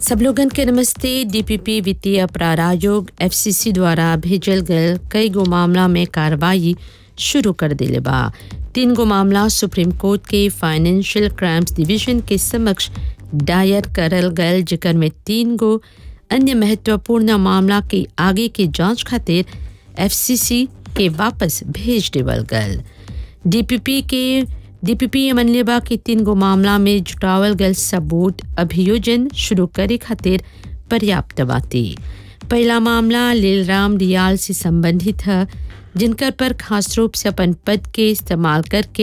सब लोगन के नमस्ते डीपीपी वित्तीय अपराध आयोग एफसीसी द्वारा भेजल गए कई गो मामला में कार्रवाई शुरू कर दिले बा तीन गो मामला सुप्रीम कोर्ट के फाइनेंशियल क्राइम्स डिवीजन के समक्ष दायर करल गए जिकर में तीन गो अन्य महत्वपूर्ण मामला के आगे की जांच खातिर एफसीसी के वापस भेज देवल गए डीपीपी के डीपीपी मनलेबा के तीन गो मामला में जुटावल गल सबूत अभियोजन शुरू करे खातिर पर्याप्त बाती पहला मामला लीलराम दियाल से संबंधित है जिनकर पर खास रूप से अपन पद के इस्तेमाल करके